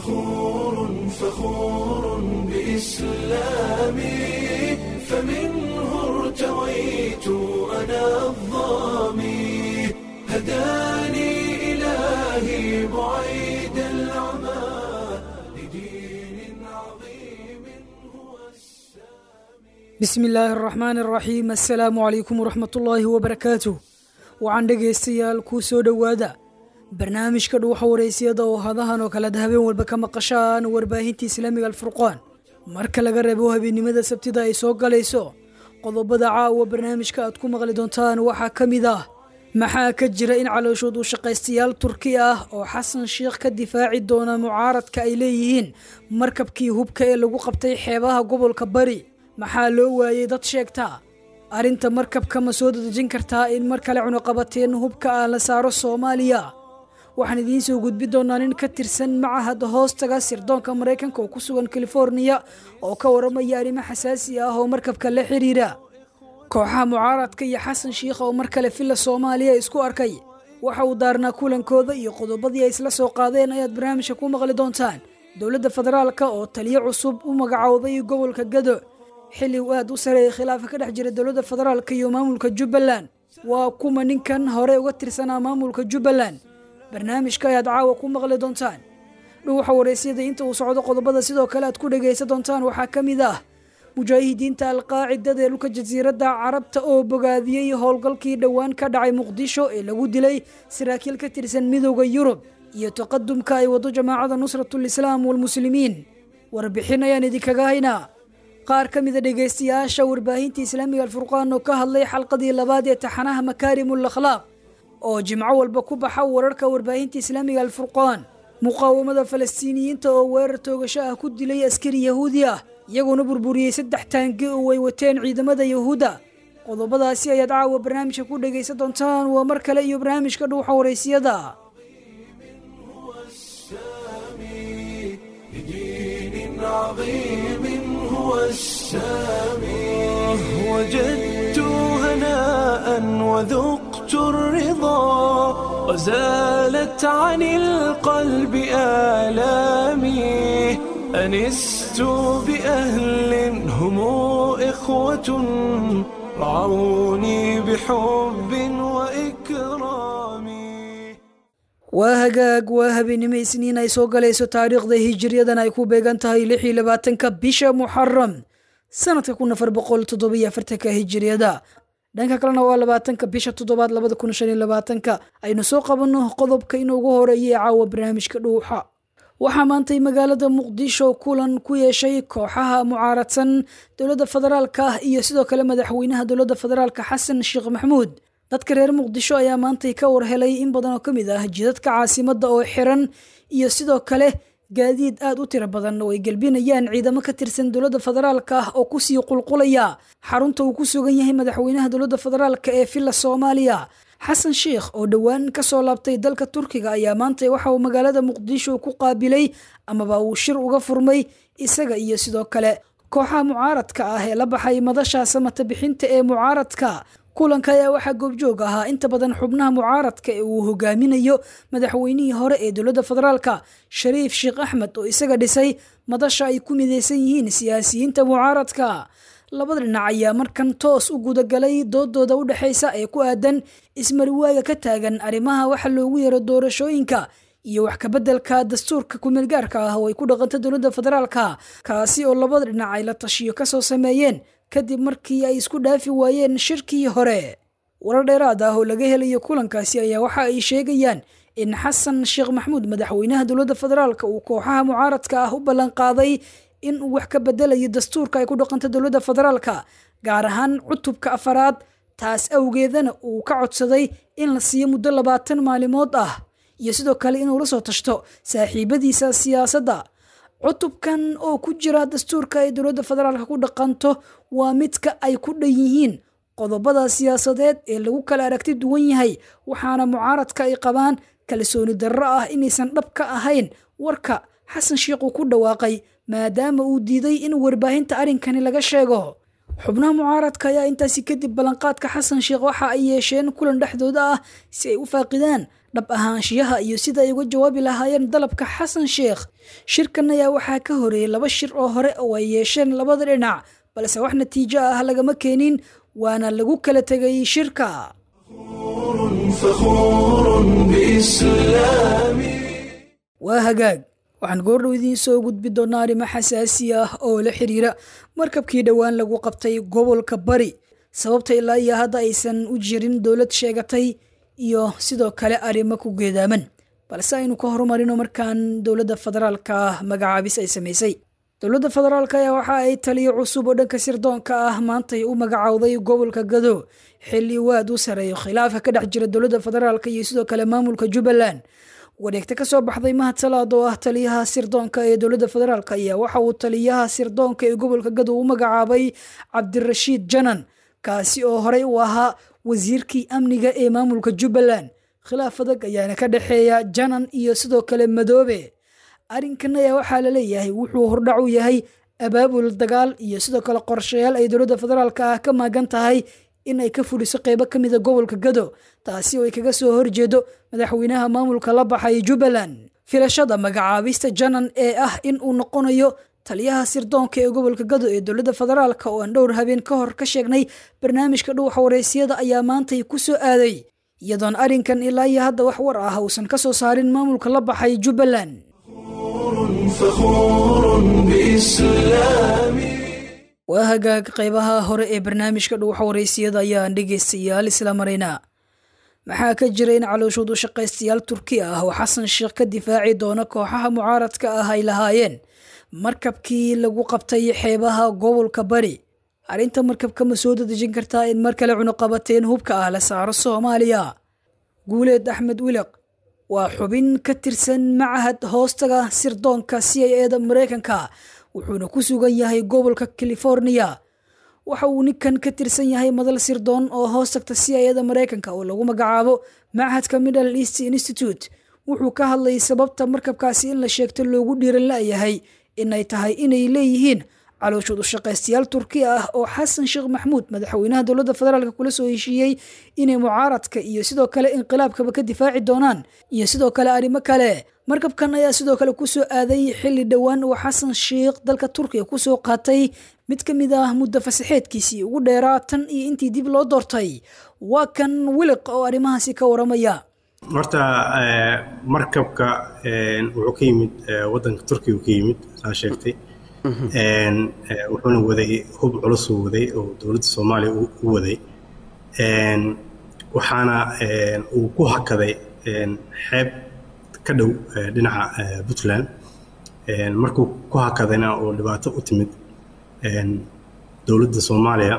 فخور فخور بإسلامي فمنه ارتويت أنا الظامي هداني إلهي بعيد العمى لدين عظيم هو bismi illaahi araxmaani araxiim assalaamu calaykum waraxmatullaahi wabarakaatuh waxaan dhegaystayaal kuu soo dhowaada barnaamijka dhuuxa waraysiyada oo hadahan oo kalead habeen walba ka maqashaan warbaahinta islaamiga alfurqaan marka laga reebo habeennimada sabtida ay soo galayso qodobada caawa barnaamijka aad ku maqli doontaan waxaa ka mid ah maxaa ka jira in calooshood uu shaqaystayaal turki ah oo xasan sheikh ka difaaci doona mucaaradka ay leeyihiin markabkii hubka ee lagu qabtay xeebaha gobolka bari maxaa loo waayey dad sheegta arrinta markabka ma soo dadejin kartaa in mar kale cunuqabateen hubka ah la saaro soomaaliya waxaan idiin soo gudbi doonaa nin ka tirsan macahad hoostaga sirdoonka maraykanka oo ku sugan californiya oo ka waramaya arrimo xasaasi ah oo markabka la xiriira kooxaha mucaaradka iyo xasan shiikh oo mar kale villa soomaaliya isku arkay waxa uu daarnaa kulankooda iyo qodobadii ay isla soo qaadeen ayaad barnaamijka ku maqli doontaan dowladda federaalka oo taliyo cusub u magacowday gobolka gado xilli uu aad u sareeyay khilaafa ka dhex jira dowladda federaalka iyo maamulka jubbaland waa kuma ninkan hore uga tirsanaa maamulka jubbaland barnaamijka ayaad caawa ku maqli doontaan dhuuxa waraysyada inta uu socdo qodobada sidoo kale aad ku dhegaysan doontaan waxaa ka mid ah mujaahidiinta alqaacidada ee dhulka jasiiradda carabta oo bogaadiyey howlgalkii dhowaan ka dhacay muqdisho ee lagu dilay saraakiil ka tirsan midooda yurub iyo taqadumka ay wado jamaacada nusratulislaam walmuslimiin warbixin ayaan idinkaga haynaa qaar ka mida dhegaystayaasha warbaahinta islaamiga alfurqaan oo ka hadlay xalqadii labaad ee taxanaha makaarimul akhlaaq oo jimco walba ku baxa wararka warbaahinta islaamiga alfurqaan muqaawamada falastiiniyiinta oo weerar toogasho ah ku dilay askari yahuudi ah iyagoona burburiyey saddex taangi oo ay wateen ciidamada yahuudda qodobadaasi ayaad caawa barnaamijka ku dhegaysan doontaan waa mar kale iyo barnaamijka dhuuxa waraysiyada السامي لدين عظيم هو السامي وجدت هناء وذقت الرضا وزالت عن القلب آلامي أنست بأهل هم إخوة رعوني بحب وإكرام waa hagaag waa habeenimo isniin ay soo galayso taariikhda hijiriyadan ay ku beegan tahay lix iyo labaatanka bisha muxaram sanadka kun afar boqol toddobiyo afartanka hijiriyada dhanka kalena waa labaatanka bisha toddobaad labada kun shan iyo labaatanka aynu soo qabanno qodobka inuugu horeeyay caawa barnaamijka dhuuxa waxaa maantay magaalada muqdisho kulan ku yeeshay kooxaha mucaaradsan dowladda federaalka ah iyo sidoo kale madaxweynaha dowladda federaalka xasan sheekh maxamuud dadka reer muqdisho ayaa maantay ka warhelay in badan oo ka mid ah jidadka caasimadda oo xiran iyo sidoo kale gaadiid aad u tiro badan oo ay gelbinayaan ciidamo ka tirsan dowladda federaalka ah oo kusii qulqulaya xarunta uu ku sugan yahay madaxweynaha dowladda federaalka ee villa soomaaliya xasan sheikh oo dhowaan ka soo laabtay dalka turkiga ayaa maantay waxa uu magaalada muqdisho ku qaabilay amaba uu shir uga furmay isaga iyo sidoo kale kooxaha mucaaradka ah ee la baxay madasha samata bixinta ee mucaaradka kulanka ayaa waxaa goobjoog ahaa inta badan xubnaha mucaaradka ee uu hogaaminayo madaxweynihii hore ee dowladda federaalka shariif sheekh axmed oo isaga dhisay madasha ay ku midaysan yihiin siyaasiyiinta mucaaradka labada dhinac ayaa markan toos u gudagalay doodooda u dhexaysa ee ku aadan ismariwaaga ka taagan arrimaha waxa loogu yaro doorashooyinka iyo wax kabeddelka dastuurka kumeelgaarka ah oo ay ku dhaqanta dowladda federaalka kaasi oo labada dhinac ay la tashiyo kasoo sameeyeen kadib markii ay isku dhaafi waayeen shirkii hore warar dheeraad ah oo laga helayo kulankaasi ayaa waxa ay sheegayaan in xasan sheekh maxamuud madaxweynaha dowladda federaalka uu kooxaha mucaaradka ah u ballanqaaday in uu wax ka bedelayo dastuurka ay ku dhaqanta dowladda federaalka gaar ahaan cutubka afaraad taas awgeedana uu ka codsaday in la siiyo muddo labaatan maalimood ah iyo sidoo kale inuu la soo tashto saaxiibadiisa siyaasadda cutubkan oo ku jira dastuurka ay dowladda federaalka ku dhaqanto waa midka ay ku dhan yihiin qodobada siyaasadeed ee lagu kala aragti duwan yahay waxaana mucaaradka ay qabaan kalsooni darro ah inaysan dhab ka ahayn warka xasan sheikh uu ku dhawaaqay maadaama uu diiday in warbaahinta arrinkani laga sheego xubnaha mucaaradka ayaa intaasi kadib ballanqaadka xasan sheekh waxa ay yeesheen kulan dhexdooda ah si ay u faaqidaan dhab ahaanshiyaha iyo sida ay uga jawaabi lahaayeen dalabka xasan sheekh shirkan ayaa waxaa ka horeeyey laba shir oo hore oo ay yeesheen labada dhinac balse wax natiijo ah lagama keenin waana lagu kala tegay shirka فخور بإسلامي waa hagaag waxaan goordhow idiin soo gudbi doonaa arrimo xasaasi ah oo la xiriira markabkii dhowaan lagu qabtay gobolka bari sababta ilaa iyo hadda aysan u jirin dowlad sheegatay iyo sidoo kale arrimo ku geedaaman balse aynu ka horumarino markaan dowladda federaalka ah magacaabis ay samaysay dowladda federaalk ayaa waxa ay taliyo cusub oo dhanka sirdoonka ah maantay u magacowday gobolka gado xilli waad u sareeyo khilaafka ka dhex jira dowladda federaalk iyo sidoo kale maamulka jubbaland wareegta ka soo baxday mahad salaad oo ah taliyaha sirdoonka ee dowladda federaalk ayaa waxa uu taliyaha sirdoonka ee gobolka gado u magacaabay cabdirashiid janan kaasi oo horey u ahaa wasiirkii amniga ee maamulka jubbaland khilaaf adag ayaana ka dhexeeya janan iyo sidoo kale madoobe arrinkan ayaa waxaa la leeyahay wuxuu hordhac u yahay abaabul dagaal iyo sidoo kale qorshayaal ay dowladda federaalk ah ka maagan tahay in ay ka fuliso qeybo ka mida gobolka gado taasi oo ay kaga soo horjeedo madaxweynaha maamulka la baxay jubbaland filashada magacaabista janan ee ah in uu noqonayo taliyaha sirdoonka ee gobolka gado ee dowladda federaalk oo aan dhowr habeen ka hor ka sheegnay barnaamijka dhuuxa wareysiyada ayaa maantay ku soo aaday iyadoon arrinkan ilaa iyo hadda wax war ah uusan ka soo saarin maamulka la baxay jubbaland فخور بإسلامي waa hagaag qeybaha hore ee barnaamijka dhuuxa wareysiyada ayaan dhegaystayaal isla maraynaa maxaa ka jira in calooshood u shaqaystayaal turki ah oo xasan sheekh ka difaaci doona kooxaha mucaaradka ah ay lahaayeen markabkii lagu qabtay xeebaha gobolka bari arrinta markabka ma soo dadejin kartaa in mar kale cunuqabateen hubka ah la saaro soomaaliya guuleed axmed wilaq waa xubin ka tirsan macahad hoostaga sirdoonka c i eda mareykanka wuxuuna ku sugan yahay gobolka california waxa uu ninkan ka tirsan yahay madal sirdoon oo hoos tagta c i eda mareykanka oo lagu magacaabo machadka middle east institute wuxuu ka hadlayay sababta markabkaasi in la sheegto loogu dhiiran la-yahay inay tahay inay leeyihiin calooshood u shaqaystayaal turki ah oo xasan sheekh maxmuud madaxweynaha dowladda federaalk kula soo heshiiyey inay mucaaradka iyo sidoo kale inqilaabkaba ka difaaci doonaan iyo sidoo kale arrimo kale markabkan ayaa sidoo kale kusoo aaday xilli dhowaan uu xasan sheekh dalka turkiga kusoo qaatay mid ka mid ah muddo fasaxeedkiisii ugu dheeraa tan iyo intii dib loo doortay waa kan wiliq oo arrimahaasi ka waramaya horta markabka wuxuu ka yimid wadanka turkiga ka yimid saa sheegtay wuxuuna waday hub culusuu waday oo dowladda soomaaliya u waday waxaana uu ku hakaday xeeb ka dhow dhinaca puntland markuu ku hakadayna oo dhibaato u timid dowladda soomaaliya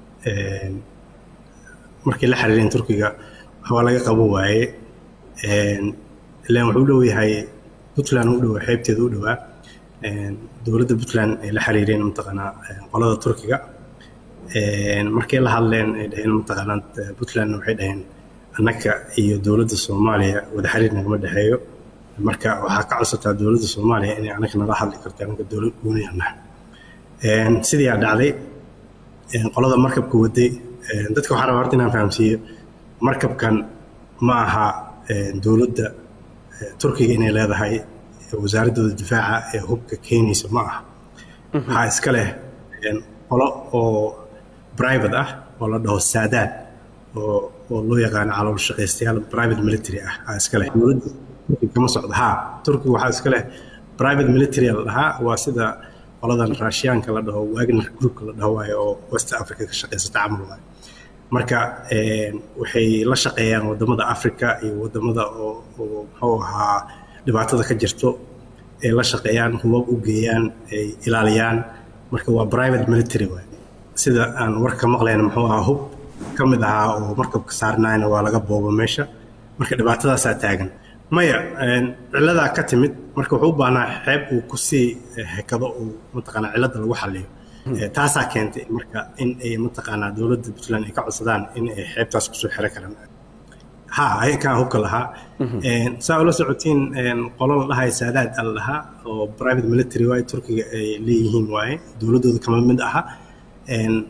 markay la xiriireen turkiga waxbaa laga qaban waaye ilaan wuxuu u dhow yahay puntland u dhowaa xeebteeda u dhowaa dowladda puntland ay la xiriireen mataqaanaa qolada turkiga markay la hadleen ay dhaheen mataqaanaa puntland waxay dhaheen annaga iyo dowladda soomaaliya wada xiriir nagama dhexeeyo marka waxaa ka codsataa dowladda soomaaliya inay annaga nala hadli karto annaga dowlad gooniyanaha sidii aa dhacday qolada markabka waday dadka waxaa rabaa horta inaan fahamsiiyo markabkan ma aha dowladda turkiga inay leedahay wasaaradooda difaaca ee hubka keenaysa ma aha waxaa iska leh qolo oo private ah oo la dhaho saadaad oo oo loo yaqaano calool shaqaystayaal private military ah aa iska leh dowladda turkiga kama socdo haa turkiga waxaa iska leh private military la dhahaa waa sida qoladan raashiyaanka la dhaho wagner groupka la dhaho waayo oo west africa ka shaqaysata camal waayo marka waxay la shaqeeyaan wadamada africa iyo wadamada oo oo muxuu ahaa dhibaatada ka jirto ay la shaqeeyaan hubab u geeyaan ay ilaaliyaan marka waa private military waay sida aan warka maqlayna muxuu ahaa hub ka mid ahaa oo markabka saarnayna waa laga boobo meesha marka dhibaatadaasaa taagan maya ciladaa ka timid marka wuxuu u baahnaa xeeb uu kusii hekado uu mataqaanaa cilada lagu xaliyo taasaa keentay marka in ay mataqaanaa dowladda puntland ay ka codsadaan in ay xeebtaas kusoo xiro karaan ha ayakaa hubka lahaa saa ula socotiin qolo la dhahay saadaad al lahaa oo private military waaye turkiga ay leeyihiin waaye dowladdooda kama mid aha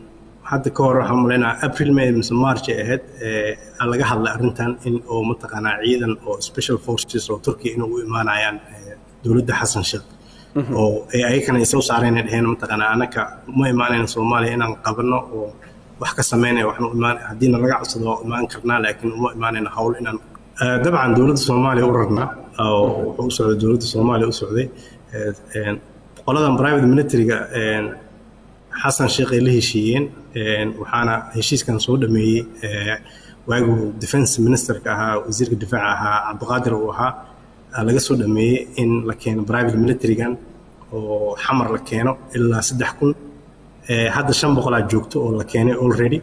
hadda ka hor waxaan malaynaa april may mise march ay ahayd laga hadlay arrintan in oo mataqaanaa ciidan oo special forces oo turkiya inay u imaanayaan dowladda xasan sheekh oo ayakana ay soo saareen ay dheheen mataqaanaa anaka uma imaanayna soomaaliya inaan qabanno oo wax ka sameynaya waxnu imaan haddiina laga codsado waa imaan karnaa laakiin uma imaanayna hawl inaan dabcan dowladda soomaaliya u rarnaa oo wuxuu u socday dowladda soomaaliya u socday qoladan private military-ga xasan sheekh ay la heshiiyeen waxaana heshiiskan soo dhameeyey waaguu defense ministerka ahaa wasiirka difaaca ahaa cabdiqaadir uu ahaa laga soo dhameeyey in la keeno private military-gan oo xamar la keeno ilaa saddex kun hadda shan boqolaa joogto oo la keenay already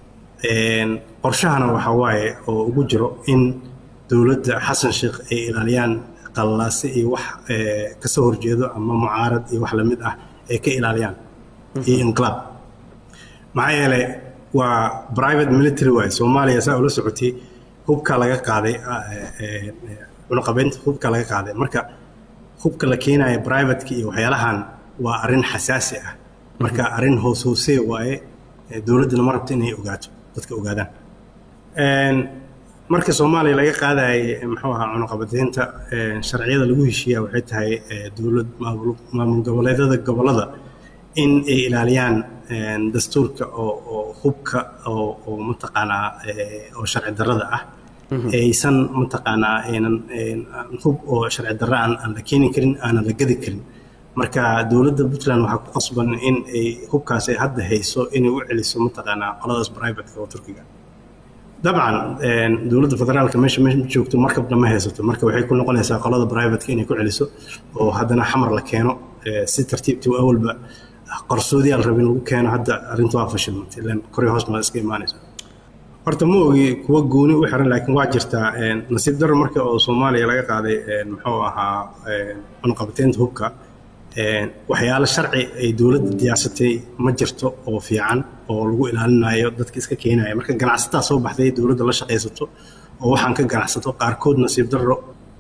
qorshahana waxaa waaye oo ugu jiro in dowladda xasan sheekh ay ilaaliyaan qallaase iyo wax kasoo horjeedo ama mucaarad iyo wax lamid ah ay ka ilaaliyaan iyo inqilaab maxaa yeelay waa private military waaye soomaaliya saa ula socotay hubka laga qaaday cunuqabeynta hubka laga qaaday marka hubka la keenaya privateka iyo waxyaalahan waa arrin xasaasi ah marka arrin hoos hoosee waaye dowladdana ma rabto inay ogaato dadka ogaadaan marka soomaaliya laga qaadayay muxuu ahaa cunuqabateynta sharciyada lagu heshiiya waxay tahay dowlad maamul goboleedyada gobolada in ay ilaaliyaan dastuurka oo oo hubka oo oo mataqaanaa oo sharci darrada ah aysan mataqaanaa aynan hub oo sharci darra aan aan la keeni karin aanan la gadi karin marka dowladda puntland waxaa ku qasban in ay hubkaas ay hadda hayso inay u celiso mataqaanaa qoladaas privateka oo turkiga dabcan dowladda federaalka meesha meesha joogto markabna ma haysato marka waxay ku noqonaysaa qolada privateka inay ku celiso oo haddana xamar la keeno si tartiibtii awalba qarsoodiyaa la rabin lagu keeno hadda arrinta waa fashilmantay ilan kori hoos ma iska imaanaysa horta ma ogi kuwa gooni u xiran laakiin waa jirtaa nasiib darro marka oo soomaaliya laga qaaday muxuu ahaa cunuqabateynta hubka waxyaalo sharci ay dowladda diyaarsatay ma jirto oo fiican oo lagu ilaalinayo dadka iska keenaya marka ganacsataa soo baxday dowladda la shaqaysato oo waxaan ka ganacsato qaarkood nasiib darro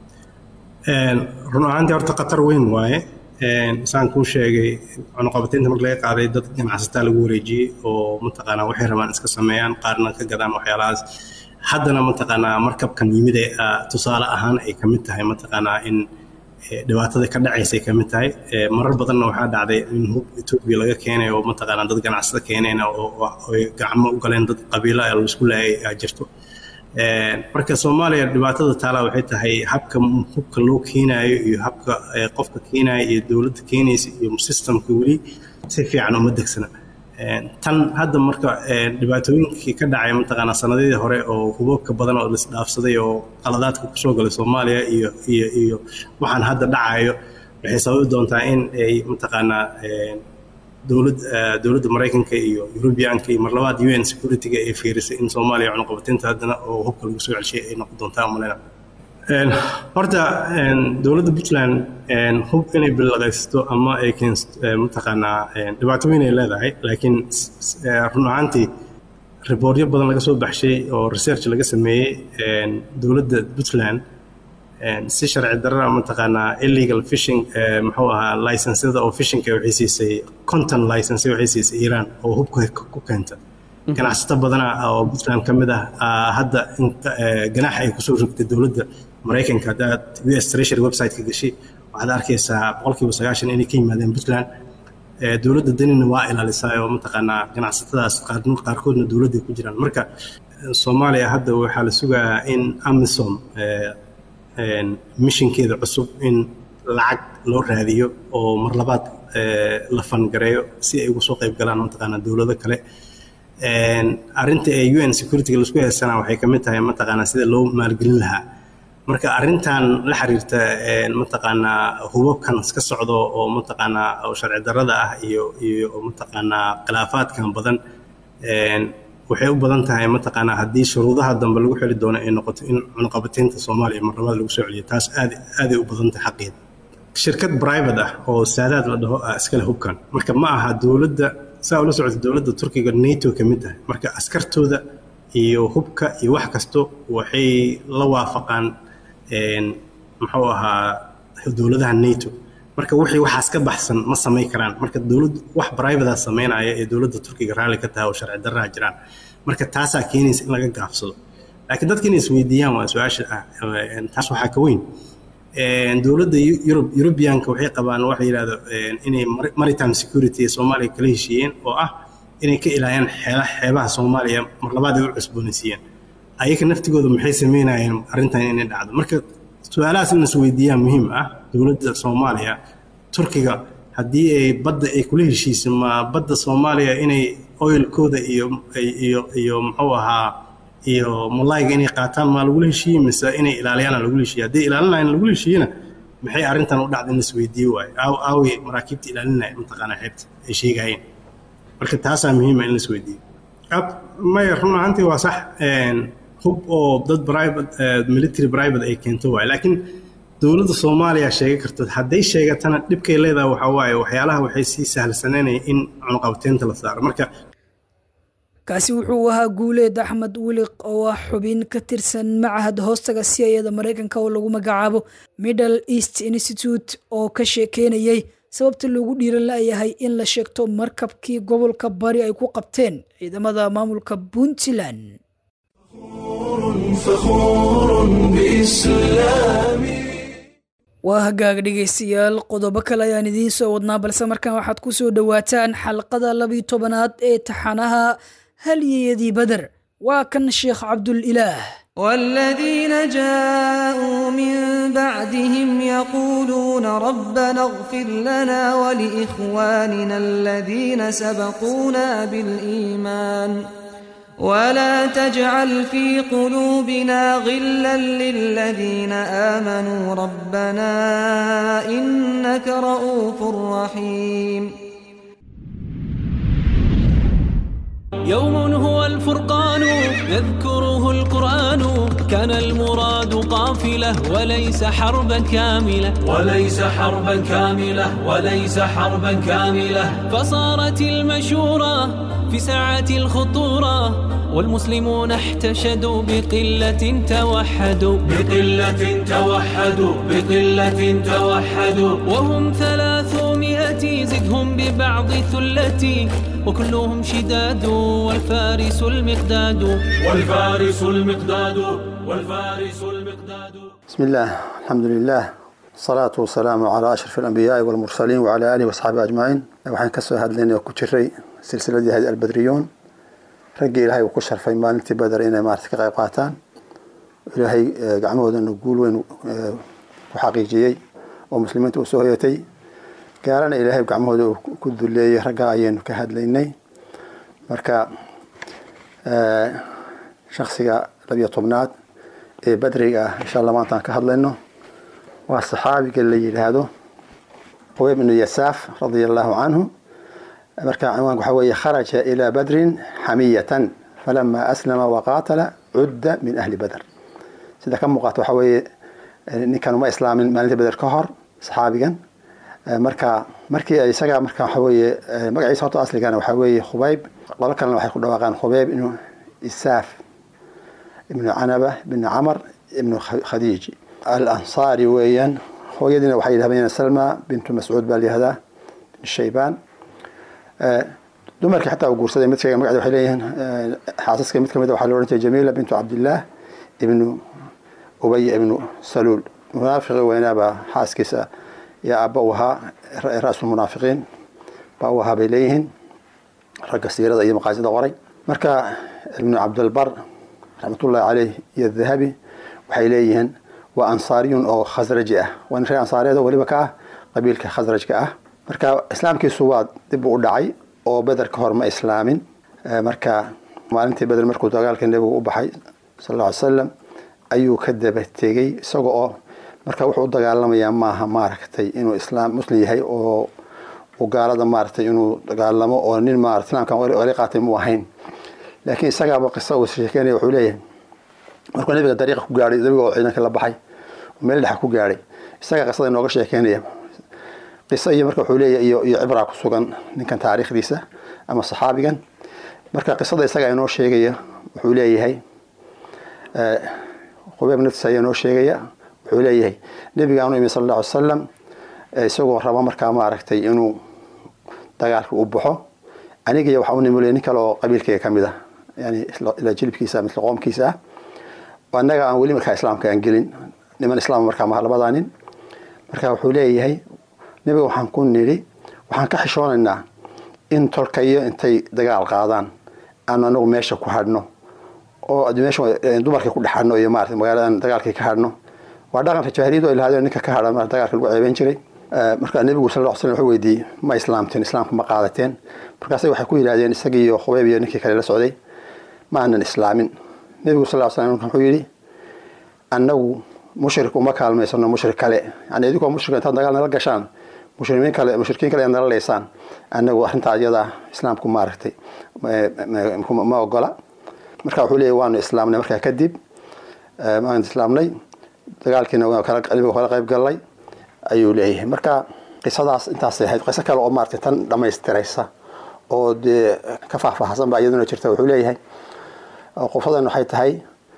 run ahaantii horta khatar weyn waaye saan kuu sheegay cunuqabateynta marka laga qaaday dad ganacsataa lagu wareejiyey oo mataqaanaa waxay rabaan iska sameeyaan qaarna ka gadaan waxyaalahaas haddana mataqaanaa markabkan yimid ee tusaale ahaan ay ka mid tahay mataqaanaa in dhibaatada ka dhacaysay ka mid tahay marar badanna waxaa dhacday in hub etoobiya laga keenay oo mataqaanaa dad ganacsada keenayna oo ay gacmo u galeen dad qabiilo ah laisku laayay aa jirto marka soomaaliya dhibaatada taala waxay tahay habka hubka loo keenaayo iyo habka qofka keenaya iyo dowladda keenaysa iyo systemka weli si fiican uma degsana tan hadda marka dhibaatooyinkii ka dhacay mataqaanaa sanadihii hore oo hubabka badan oo lisdhaafsaday oo qaladaadka kusoo galay soomaaliya iyo iyo iyo waxaan hadda dhacayo waxay sababi doontaa in ay mataqaanaa dowlad dowladda maraykanka iyo yurubiyaanka iyo marlabaad u n security-ga ay fiirisay in soomaaliya cunuqabateynta haddana oo hubka lagu soo celshay ay noqon doontaa umalena horta dowladda puntland hub inay bilaqaysto ama ay keensto mataqaanaa dhibaato weyn ay leedahay laakiin run ahaantii riboortyo badan laga soo baxshay oo research laga sameeyey dowladda puntland si sharci darra mataqaanaa illegal fishing muxuu ahaa licensyada oo fishinka waxay siisay content license waxay siisay iiraan oo hubka ku keenta ganacsato badana oo puntland ka mid ah hadda ganaaxa ay kusoo rogtay dowladda maraykanka haddaad u s treasury website-ka gashay waxaad arkaysaa boqolkiiba sagaashan inay ka yimaadeen puntland dowladda danina waa ilaalisaa oo mataqaanaa ganacsatadaas qaarkoodna dowladday ku jiraan marka soomaaliya hadda waxaa la sugayaa in amisom mishinkeeda cusub in lacag loo raadiyo oo mar labaad la fangareeyo si ay uga soo qayb galaan mataqaanaa dowlado kale arrinta ee u n security-ga laisku heesanaa waxay ka mid tahay mataqaanaa sida loo maalgelin lahaa marka arrintan la xiriirta mataqaanaa hubabkan iska socdo oo mataqaanaa oo sharci darrada ah iyo iyo mataqaanaa khilaafaadkan badan waxay u badan tahay mataqaanaa haddii shuruudaha dambe lagu xeli doono ay noqoto in cunuqabateynta soomaaliya marlabaad lagu soo celiyo taas aad aaday u badan tahay xaqeeda shirkad private ah oo saadaad la dhaho ah iskale hubkan marka ma aha dowladda saa ula socota dowladda turkiga nato ka mid tahay marka askartooda iyo hubka iyo wax kasto waxay la waafaqaan muxuu ahaa dowladaha nato marka wixii waxaas ka baxsan ma samayn karaan marka dowladdu wax private samaynaya ee dowladda turkiga raalli ka tahay oo sharci darraa jiraan marka taasaa keenaysa in laga gaabsado laakiin dadka inay isweydiiyaan waa su-aasha ah taas waxaa ka weyn dowladda yurub yurubiyaanka waxay qabaan waxa yidhahdo inay maritime security ee soomaaliya kala heshiiyeen oo ah inay ka ilaaliyaan xeela xeebaha soomaaliya mar labaad ay u cusboonaysiiyeen ayaga naftigooda maxay sameynayeen arrintan inay dhacdo marka su-aalahaas in isweydiiyaan muhiim ah dowladda soomaaliya turkiga haddii ay badda ay kula heshiisay ma badda soomaaliya inay oilkooda iyo iyo iyo muxuu ahaa iyo malayga inay qaataan maa lagula heshiiyey mise inay ilaaliyaan lagula heshiiyey haddii ilaalinayaan lagula heshiiyena maxay arrintan u dhacda in isweydiiye waayo aaw aaway maraakiibta ilaalinaya mataqaanaa xeebta ay sheegayeen marka taasaa muhiima in la isweydiiyo maya run ahaantii waa sax hub oo dad private military private ay keento waayo laakiin dowladda soomaaliya sheega karto hadday sheegatana dhibkay leedahay waxaa waaye waxyaalaha waxay sii sahlansananaya in cunuqabteynta la saaro marka kaasi wuxuu ahaa guuleed axmed wiliq oo ah xubin ka tirsan macahad hoostaga siyayada maraykanka oo lagu magacaabo middle east institute oo ka sheekeynayay sababta loogu dhiiran layahay in la sheegto markabkii gobolka bari ay ku qabteen ciidamada maamulka puntland فخور بإسلامي waa hagaag dhegaystayaal qodobo kale ayaan idiin soo wadnaa balse markaan waxaad ku soo dhowaataan xalqada labiyo tobanaad ee taxanaha halyeyadii beder waa kan sheekh cabdulilaah والذين جاءوا من بعدهم يقولون ربنا اغفر لنا ولإخواننا الذين سبقونا بالإيمان ولا تجعل في قلوبنا غلا للذين آمنوا ربنا إنك رؤوف رحيم يوم هو الفرقان يذكره القرآن كان المراد قافلة وليس حربا كاملة وليس حربا كاملة وليس حربا كاملة فصارت المشورة في ساعة الخطورة والمسلمون احتشدوا بقلة توحدوا بقلة توحدوا بقلة توحدوا وهم ثلاثمائة زدهم ببعض ثلتي وكلهم شداد والفارس المقداد والفارس المقداد والفارس المقداد بسم الله الحمد لله الصلاة والسلام على أشرف الأنبياء والمرسلين وعلى آله وأصحابه أجمعين waxaan ka soo hadlaynay oo ku jiray silsiladii hadi albadriyuun raggii ilaahay uu ku sharfay maalintii badar inay maarata ka qayb qaataan ilaahay gacmahoodana guul weyn ku xaqiijiyey oo muslimiinta u soo hoyatay gaalana ilaahay gacmahooda uu ku duleeyey raggaa ayaynu ka hadlaynay marka shaksiga labiyo tobnaad ee badriga ah insha allah maantaan ka hadlayno waa saxaabiga la yidhaahdo qubayb ibnu yasaaf radia allahu canhu marka cinwaanka waxaa weeye kharaja ilaa badrin xamiyatan falama aslama waqaatala cudda min ahli badr sida ka muuqaata waxaa weeye ninkan uma islaamin maalintii beder ka hor saxaabigan marka markii isaga marka waxa weeye magaciisa horta asligana waxaa weeye khubayb qolo kalena waxay ku dhawaaqaan khubayb ibnu isaaf ibnu canaba ibnu camar ibnu khadiij al ansaari weeyaan hooyadiina waxay yidhahdeen salma bintu mascuud baa layihahdaa bin shaybaan dumarkii xataa uu guursaday mid sheega magacda waxay leeyihiin xaasaska mid kamid waxaa la odhan jiray jamiila bintu cabdillaah ibnu ubay ibnu saluul munaafiqi weynaabaa xaaskiisa iyo aabba u ahaa ra-sul munaafiqiin baa u ahaa bay leeyihiin ragga siirada iyo maqaasida qoray marka ibnu cabdilbar raxmatullahi caleyh iyo dahabi waxay leeyihiin waa ansaariyun oo khasraji ah waa nin reer ansaareed oo weliba ka ah qabiilka khasrajka ah marka islaamkiisu waa dib u dhacay oo beder ka hor ma islaamin marka maalintii beder markuu dagaalka nebigu u baxay sal alla ly salam ayuu ka daba tegey isaga oo marka wuxuu u dagaalamayaa maaha maaragtay inuu islaam muslim yahay oo uu gaalada maaragtay inuu dagaalamo oo nin maarata islaamkan wali qaatay mu ahayn laakiin isagaaba qisa uu sheekeynaya wuxuu leeyahay markuu nabiga dariiqa ku gaadhay nabiga oo ciidanka la baxay meel dhexa ku gaadhay isagaa qisada inooga sheekeynaya qiso iyo marka wuxuu leeyahay iyo iyo cibraa ku sugan ninkan taariikhdiisa ama saxaabigan marka qisada isagaa inoo sheegaya wuxuu leeyahay qubayb naftiisa ayaa inoo sheegaya wuxuu leeyahay nebigaanu imi sal alla ly salam isagoo raba markaa maaragtay inuu dagaalka u baxo anigiiyo waxaa u nimulay nin kale oo qabiilkayga ka mid ah yani ilaa jilibkiisa misla qoomkiisa ah annaga aan weli markaa islaamka aan gelin niman islaam markaa maha labadaa nin marka wuxuu leeyahay nebiga waxaan ku nidhi waxaan ka xishoonaynaa in tolkayo intay dagaal qaadaan aanu anagu meesha ku hadhno oo meesha dumarkii ku dhexadhno iyo maarata magaaladan dagaalkii ka hadhno waa dhaqanka jaahiliyadu ay lahaadeen ninka ka hadha mar dagaalka lagu ceebeyn jiray marka nebigu sal ll slam wuxuu weydiiyey ma islaamteen islaamka ma qaadateen markaasay waxay ku yidhahdeen isagii iyo khubayb iyo ninkii kale la socday ma aanan islaamin nebigu sal ll slam wuxuu yidhi annagu mushrik uma kaalmaysano mushrik kale yani idinkoo mushrika intaad dagaal nala gashaan mushrikiin kale mushrikiin kale nala leysaan annagu arrintaa iyada islaamku maaragtay ma ogola marka wuxuu leeyahy waanu islaamnay markaa kadib maanu islaamnay dagaalkiina nabiga kala qayb gallay ayuu leeyahay marka qisadaas intaasay ahayd qiso kale oo maaragtay tan dhammaystiraysa oo dee ka faahfaahsan baa iyaduna jirta wuxuu leeyahay qofadan waxay tahay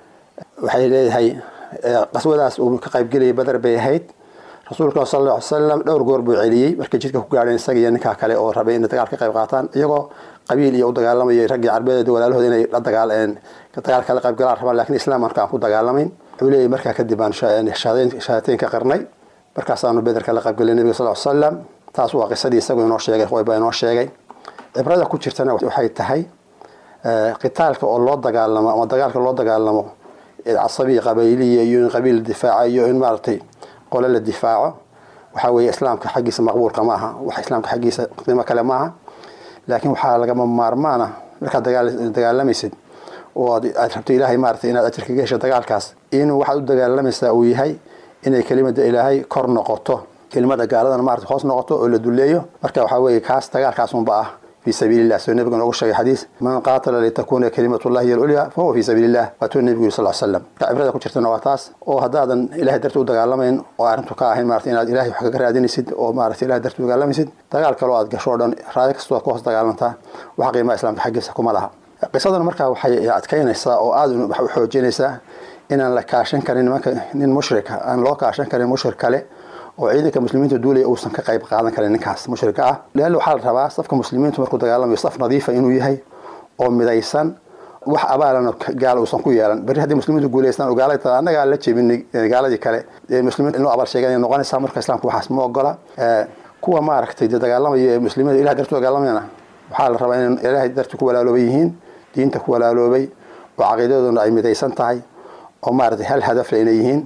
waxay leeyahay qaswadaas uu ka qaybgelayay badar bay ahayd rasuulka sal alla ly salam dhowr goor buu celiyey markay jidka ku gaadheen isaga iyo ninkaa kale oo rabay inay dagaal ka qayb qaataan iyagoo qabiil iyo u dagaalamayay raggii carbeed walaalahooda inay la dagaal dagaal kala qayb galaan rabaan lakin islam marka aan ku dagaalamayn wuxuu leeyahy markaa kadib aan shahaadateyn ka qarnay markaasaanu beder kala qaybgelay nabiga sal ly salam taas waa qisadii isagu inoo sheegay qoyba inoo sheegay cibrada ku jirtana waxay tahay qitaalka oo loo dagaalamo ama dagaalka loo dagaalamo casabiya qabayliya iyo in qabiil difaaca iyo in maaragtay qole la difaaco waxaa weeye islaamka xaggiisa maqbuulka ma aha wax islaamka xaggiisa qiimo kale ma aha laakiin waxaa lagama maarmaana markaad dagaalamaysid oo aad rabto ilaahay maaragtay inaad ajir kaga hesho dagaalkaas inuu waxaad u dagaalamaysaa uu yahay inay kelimada ilaahay kor noqoto kelimada gaaladana maarata hoos noqoto oo la duleeyo marka waxaa weeye kaas dagaalkaas unba ah في سبيل الله سو النبي نوغو شيغي حديث من قاتل لتكون كلمة الله هي العليا فهو في سبيل الله واتو النبي صلى الله عليه وسلم عبرada ku jirtana waa taas oo hadaadan ilaahay dartii u dagaalamayn oo arrintu ka ahayn maarata inaad ilaahay wax kaga raadinaysid oo maarata ilaahay dartii u dagaalamaysid dagaal kaloo aad gasho o dhan raadi kastoo aad ku hoos dagaalantaa wax qiimaha islaamka xaggiisa kuma laha qisadan markaa waxay adkaynaysaa oo aada u xoojinaysaa inaan la kaashan karin nimanka nin mushrika aan loo kaashan karin mushrik kale oo ciidanka muslimiinta duulaya uusan ka qayb qaadan karin ninkaas mushrika ah leanna waxaa la rabaa safka muslimiintu markuu dagaalamayo saf nadiifa inuu yahay oo midaysan wax abaalana gaala uusan ku yeelan berri haddii muslimiintu guulaystaan oo gaalada taa annagaa la jebinay gaaladii kale ee muslimiinta inuu abaal sheeganaya noqonaysaa marka islaamka waxaas ma ogola kuwa maaragtay dee dagaalamaya ee muslimiinta ilahay dartu dagaalamayana waxaa la rabaa inay ilaahay darti ku walaalooban yihiin diinta ku walaaloobay oo caqiidadooduna ay midaysan tahay oo maaragtay hal hadafle inay yihiin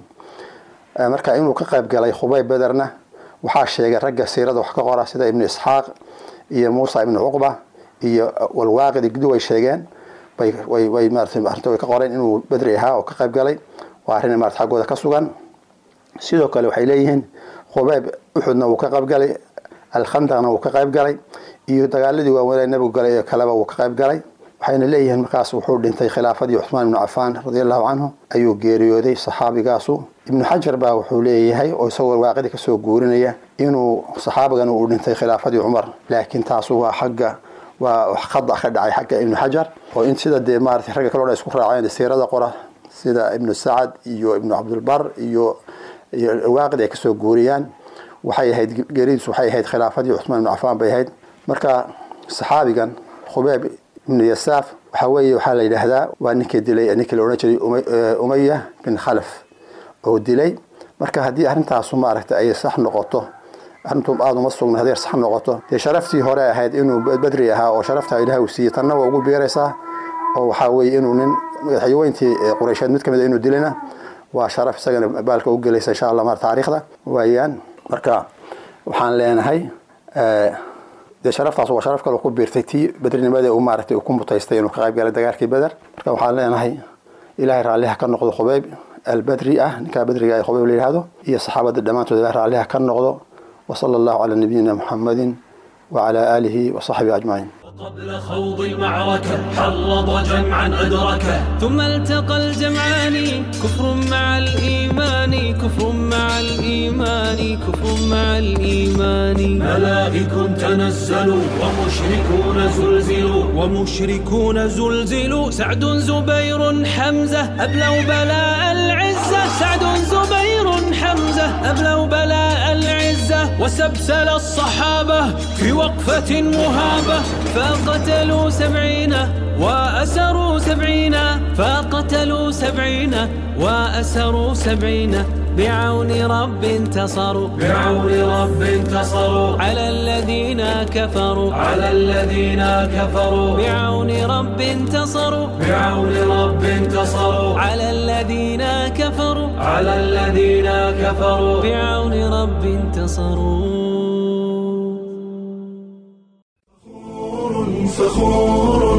marka inuu ka qayb galay khubay bederna waxaa sheegay ragga siirada wax ka qora sida ibnu isxaaq iyo muusa ibnu cuqba iyo walwaaqidi gudi way sheegeen way maarata arrinta way ka qoreen inuu bedri ahaa oo ka qayb galay waa arrin maarata xaggooda ka sugan sidoo kale waxay leeyihiin khubayb uxudna wuu ka qayb galay alkhandaqna wuu ka qayb galay iyo dagaaladii waaweynee nebigu galay ee kaleba wuu ka qayb galay waxayna leeyihiin markaas wuxuu dhintay khilaafadii cuثmaan ibnu cafaan radia allahu canhu ayuu geeriyooday saxaabigaasu ibnu xajar baa wuxuu leeyahay oo isagoo waaqidi kasoo guurinaya inuu saxaabigan uu dhintay khilaafadii cumar laakiin taasu waa xagga waa khada ka dhacay xagga ibnu xajar oo in sida dee maarata ragga kaloo dhan isku raaceen siirada qora sida ibnu sacad iyo ibnu cabdulbar iyo waaqid ay kasoo guuriyaan waxay ahayd geeridiisu waxay ahayd khilaafadii cuثmaan ibnu cafaan bay ahayd marka saxaabigan khubeeb ibnu yasaaf waxaa weeye waxaa la yidhaahdaa waa ninkii dilay ninkii la odhan jiray umaya bin khalaf oo dilay marka haddii arrintaasu maaragta ay sax noqoto arrintu aada uma sugna haddii sax noqoto dee sharaftii hore ahayd inuu badri ahaa oo sharaftaa ilaah uu siiyey tanna waa ugu biiraysaa oo waxaa weeye inuu nin madaxweyntii qureysheed mid kamid a inuu dilayna waa sharaf isagana baalka u gelaysa insha allah mar taariikhda waayaan marka waxaan leenahay dee sharaftaas waa sharaf kale ku biirtay tii bedrinimada uu maaragtay uu ku mutaystay inuu ka qayb galay dagaalkii beder marka waxaan leenahay ilaahay raalliha ka noqdo khubeyb albedri ah ninkaa bedriga ay khubeyb la yidhahdo iyo saxaabada dhammaantood ilahay raalliha ka noqdo وصلى الله على نبينا محمد وعلى آله وصحبه أجمعين قبل خوض المعركة حرض جمعا أدركه ثم التقى الجمعان كفر مع الإيمان كفر مع الإيمان كفر مع الإيمان ملائك تنزلوا ومشركون زلزلوا ومشركون زلزلوا سعد زبير حمزة أبلوا بلاء العزة سعد زبير حمزة أبلوا بلاء العزة العزة وسبسل الصحابة في وقفة مهابة فقتلوا سبعين وأسروا سبعين فقتلوا سبعين وأسروا سبعين بعون رب انتصروا بعون رب انتصروا على الذين كفروا على الذين كفروا بعون رب انتصروا بعون رب انتصروا على الذين كفروا على الذين كفروا بعون رب انتصروا فخور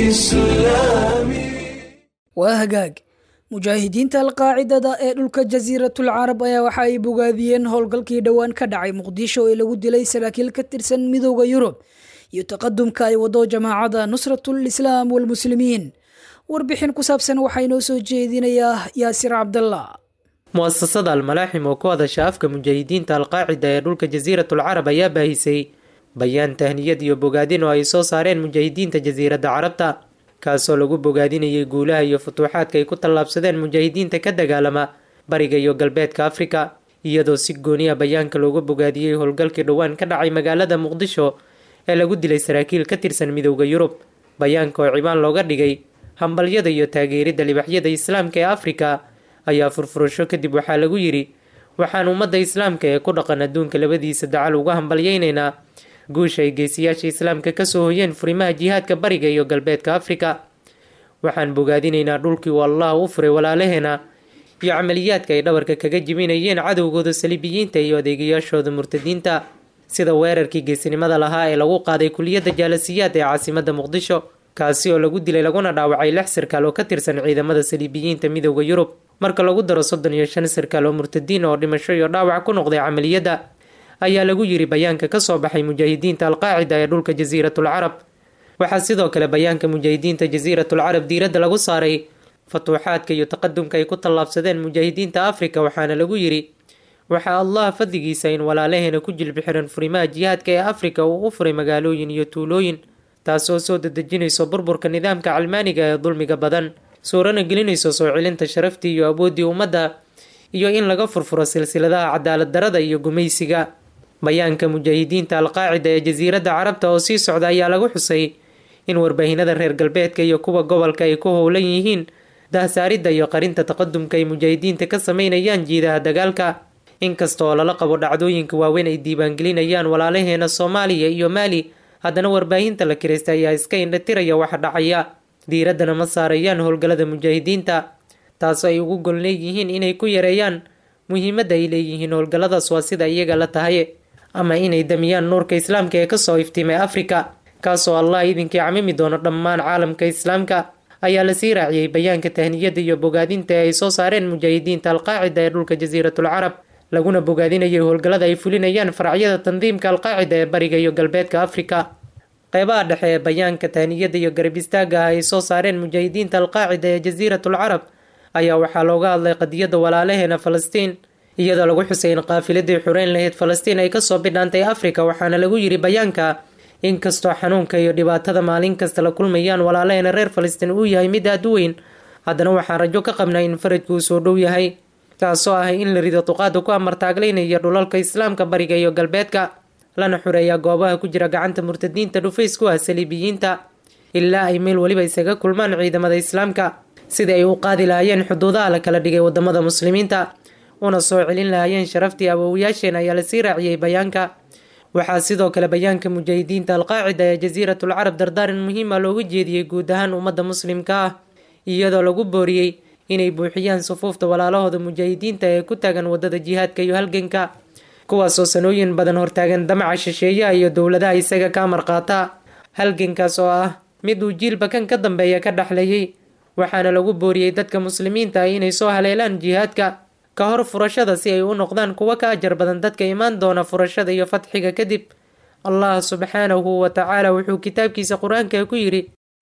بإسلامي waa hagaag mujaahidiinta alqaacidada ee dhulka jasiiratul carab ayaa waxa ay bogaadiyeen howlgalkii dhowaan ka dhacay muqdisho ee lagu dilay saraakiil ka tirsan midooda yurub iyo taqadumka ay wado jamaacada nusratul islaam walmuslimiin warbixin ku saabsan waxaa inoo soo jeedinayaa yaasir cabdallah mu'asasada almalaaxim oo ku hadasha afka mujaahidiinta alqaacida ee dhulka jasiiratul carab ayaa baahisay bayaan tahniyad iyo bogaadin oo ay soo saareen mujaahidiinta jasiiradda carabta kaasoo lagu bogaadinayay guulaha iyo futuuxaadka ay ku tallaabsadeen mujaahidiinta ka dagaalama bariga iyo galbeedka afrika iyadoo si gooniya bayaanka looga bogaadiyey howlgalkii dhowaan ka dhacay magaalada muqdisho ee lagu dilay saraakiil ka tirsan midowda yurub bayaanka oo cibaan looga dhigay hambalyada iyo taageeridda libaxyada islaamka ee afrika ayaa furfurasho kadib waxaa lagu yidhi waxaan ummadda islaamka ee ku dhaqan adduunka labadiisa dacal uga hambalyaynaynaa guusha ay geesiyaasha islaamka kasoo hoyeen furimaha jihaadka bariga iyo galbeedka afrika waxaan bogaadinaynaa dhulkii uu allah u furay walaalaheena iyo camaliyaadka ay dhabarka kaga jibinayeen cadowgooda saliibiyiinta iyo adeegayaashooda murtadiinta sida weerarkii geesinimada lahaa ee lagu qaaday kuliyadda jaalasiyaad ee caasimada muqdisho kaasi oo lagu dilay laguna dhaawacay lix sirkaal oo ka tirsan ciidamada saliibiyiinta midowda yurub marka lagu daro soddon iyo shan sirkaal oo murtadiin oo dhimasho iyo dhaawac ku noqday camaliyadda ayaa lagu yiri bayaanka kasoo baxay mujaahidiinta alqaacida ee dhulka jasiiratul carab waxaa sidoo kale bayaanka mujaahidiinta jasiiratul carab diiradda lagu saaray fatuuxaadka iyo taqadumka ay ku tallaabsadeen mujaahidiinta afrika waxaana lagu yiri waxaa allah fadligiisa in walaalaheena ku jilbi xiran furimaha jihaadka ee afrika uu u furay magaalooyin iyo tuulooyin taasoo soo dadejinayso burburka nidaamka calmaaniga ee dulmiga badan suurana gelinayso soo celinta sharaftii iyo awooddii ummadda iyo in laga furfuro silsiladaha cadaalad darada iyo gumaysiga bayaanka mujaahidiinta alqaacida ee jasiiradda carabta oo sii socda ayaa lagu xusay in warbaahinada reer galbeedka iyo kuwa gobolka ay ku howlan yihiin dahsaaridda iyo qarinta taqadumka ay mujaahidiinta ka sameynayaan jiidaha dagaalka inkasta oo lala qabo dhacdooyinka waaweyn ay diiwaangelinayaan walaalaheena soomaaliya iyo maali haddana warbaahinta la kiraysta ayaa iska indhatiraya waxa dhacaya diiraddana ma saarayaan howlgallada mujaahidiinta taasoo ay ugu gol leeyihiin inay ku yareeyaan muhiimadda ay leeyihiin howlgalladaas waa sida iyaga la tahay ama inay damiyaan nuurka islaamka ee kasoo iftiimay afrika kaasoo allah idinkii camimi doono dhammaan caalamka islaamka ayaa lasii raaciyey bayaanka tahniyadda iyo bogaadinta ee ay soo saareen mujaahidiinta alqaacida ee dhulka jasiiratul carab laguna bogaadinayay howlgallada ay fulinayaan faracyada tandiimka alqaacida ee bariga iyo galbeedka afrika qeybaha dhexe ee bayaanka tahniyadda iyo garab istaaga ah ay soo saareen mujaahidiinta alqaacida ee jasiiratul carab ayaa waxaa looga hadlay qadiyadda walaalaheena falastiin iyadoo lagu xusay in qaafiladii xureyn lahayd falastiin ay kasoo bidhaantay afrika waxaana lagu yiri bayaanka inkastoo xanuunka iyo dhibaatada maalin kasta la kulmayaan walaalaheena reer falastiin uu yahay mid aada u weyn haddana waxaan rajo ka qabnaa in farajku uu soo dhow yahay kaasoo ah in la rido duqaada ku amartaaglaynaya dhulalka islaamka bariga iyo galbeedka lana xureeyaa goobaha ku jira gacanta murtadiinta dhufays ku ah saliibiyiinta ilaa ay meel weliba isaga kulmaan ciidamada islaamka sidii ay u qaadi lahaayeen xuduudaha la kala dhigay wadamada muslimiinta una soo celin lahaayeen sharaftii awowayaasheen ayaa lasii raaciyey bayaanka waxaa sidoo kale bayaanka mujaahidiinta alqaacida ee jasiiratul carab dardaaran muhiima looga jeediyey guud ahaan ummadda muslimka ah iyadoo lagu booriyey inay buuxiyaan sufuufta walaalahooda mujaahidiinta ee ku taagan wadada jihaadka iyo halganka kuwaasoo sanooyin badan hortaagan damaca shisheeyaha iyo dowladaha isaga ka amar qaata halgankaas oo ah mid uu jiilba kan ka dambeeya ka dhexleeyey waxaana lagu booriyey dadka muslimiinta ah inay soo haleelaan jihaadka ka hor furashada si ay u noqdaan kuwo ka ajar badan dadka imaan doona furashada iyo fatxiga kadib allah subxaanahu wa tacaala wuxuu kitaabkiisa qur-aanka ku yidhi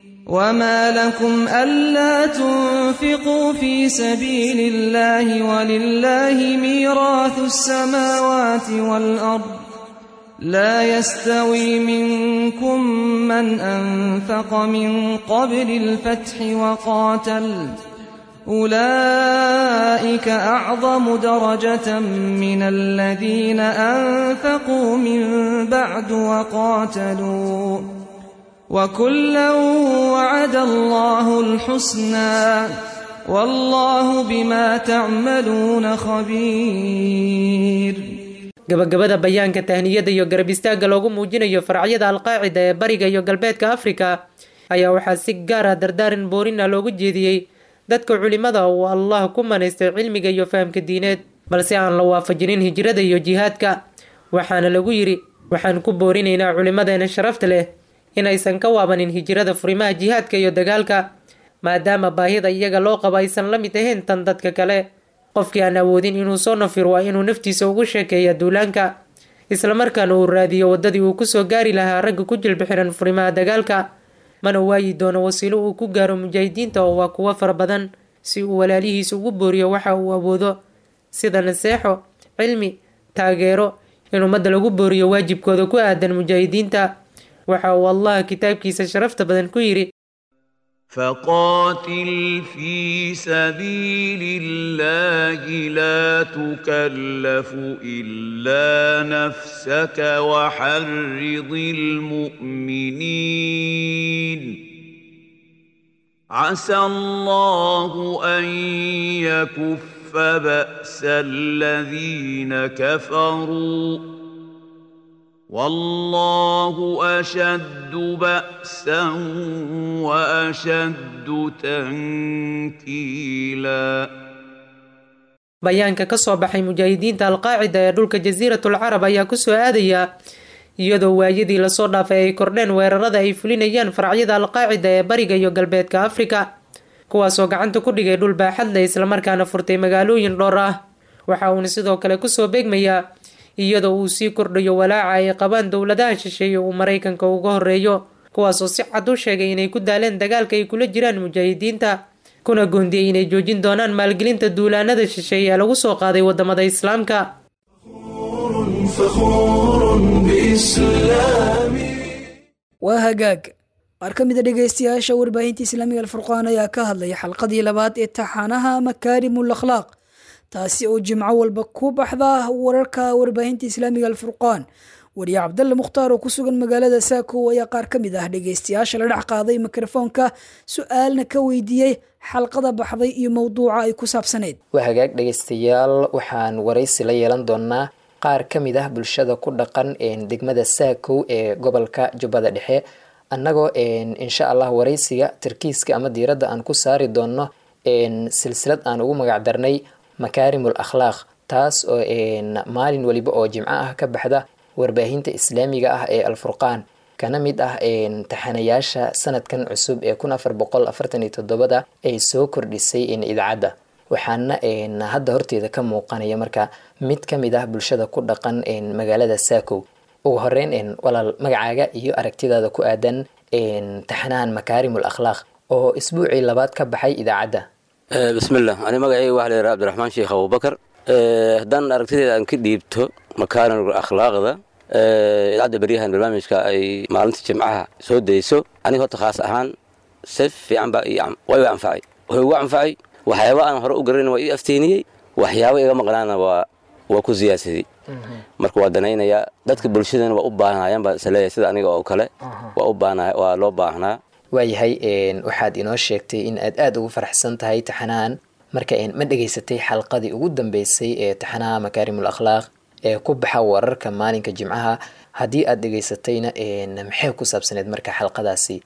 وما لكم ألا تنفقوا في سبيل الله ولله ميراث السماوات والأرض لا يستوي منكم من أنفق من قبل الفتح وقاتل أولئك أعظم درجة من الذين أنفقوا من بعد وقاتلوا وكلا وعد الله الحسنى والله بما تعملون خبير gabagabada bayaanka tahniyada iyo garab istaagga loogu muujinayo faracyada alqaacida ee bariga iyo galbeedka afrika ayaa waxaa si gaar ah dardaaran boorina loogu jeediyey dadka culimada uu allah ku manaystay cilmiga iyo fahamka diineed balse aan la waafajinin hijrada iyo jihaadka waxaana lagu yidhi waxaan ku boorinaynaa culimadeena sharafta leh inaysan ka waabanin hijrada furimaha jihaadka iyo dagaalka maadaama baahida iyaga loo qabo aysan la mid ahayn tan dadka kale qofkii aan awoodin inuu soo nafir waa inuu naftiisa ugu sheekeeya duulaanka islamarkaana uu raadiyo waddadii uu kusoo gaari lahaa ragga ku jilbixiran furimaha dagaalka mana waayi doono wasiilo uu ku gaaro mujaahidiinta oo waa kuwo fara badan si uu walaalihiisa ugu booriyo waxa uu awoodo sida naseexo cilmi taageero in ummadda lagu booriyo waajibkooda ku aadan mujaahidiinta waxa uu allah kitaabkiisa sharafta badan ku yidhi فقاتل في سبيل الله لا تكلف الا نفسك وحرض المؤمنين عسى الله ان يكف باس الذين كفروا والله أشد بأسا وأشد تنكيلا bayaanka ka soo baxay mujaahidiinta alqaacida ee dhulka jasiiratul carab ayaa kusoo aadaya iyadoo waayadii lasoo dhaafay ay kordheen weerarada ay fulinayaan faracyada alqaacida ee bariga iyo galbeedka afrika kuwaasoo gacanta ku dhigay dhul baaxad leh islamarkaana furtay magaalooyin dhowr ah waxa uuna sidoo kale kusoo beegmayaa iyadoo uu sii kordhayo walaaca ay qabaan dowladaha shisheeye uu maraykanka uga horeeyo kuwaasoo si cad u sheegay inay ku daaleen dagaalka ay kula jiraan mujaahidiinta kuna goondiyey inay joojin doonaan maalgelinta duulaanada shisheeye ee lagu soo qaaday wadamada islaamka waa hagaag qaar ka mid a dhegaystayaasha warbaahinta islaamiga alfurqaan ayaa ka hadlaya xalqadii labaad ee taxaanaha makaarimul akhlaaq taasi oo jimco walba ku baxda wararka warbaahinta islaamiga alfurqaan wariye cabdalle mukhtaar oo ku sugan magaalada saako ayaa qaar ka mid ah dhegaystayaasha la dhex qaaday mikrofoonka su-aalna ka weydiiyey xalqada baxday iyo mowduuca ay ku saabsaneyd waa hagaag dhegaystayaal waxaan waraysi la yeelan doonaa qaar ka mid ah bulshada ku dhaqan degmada saakow ee gobolka jubbada dhexe annagoo insha allah waraysiga tarkiiska ama diiradda aan ku saari doono silsilad aan ugu magac darnay makaarimul akhlaaq taas oo maalin weliba oo jimco ah ka baxda warbaahinta islaamiga ah ee alfurqaan kana mid ah taxanayaasha sanadkan cusub ee kun afar boqol afartan iyo toddobada ay soo kordhisay idaacadda waxaana hadda horteeda ka muuqanaya marka mid ka mid ah bulshada ku dhaqan magaalada saakow ugu horeyn walaal magacaaga iyo aragtidaada ku aadan taxanahan makaarimul akhlaaq oo isbuucii labaad ka baxay idaacadda bismillah ani magacayga waxa la yidhaha abdiraxmaan sheekh abubakar haddaan aragtideeda aan ka dhiibto makaarimul akhlaaqda idaacadda beryahan barnaamijka ay maalinta jimcaha soo dayso aniga horta khaas ahaan si fiican baa way iga anfacay wuxuu igu anfacay waxyaaba aan hore u garanayn waa ii afteeniyey waxyaaba iga maqnaana waa waa ku siyaasadey marka waa danaynayaa dadka bulshadana waa u baahnayaan baa isleeyahay sida aniga oo kale waa u baahnaa waa loo baahnaa waayahay waxaad inoo sheegtay in aad aada ugu faraxsan tahay taxanahan marka ma dhegaysatay xalqadii ugu dambeysay ee taxanaha makaarimul akhlaaq ee ku baxa wararka maalinka jimcaha haddii aad dhegaysatayna maxay ku saabsaneed marka xalqadaasi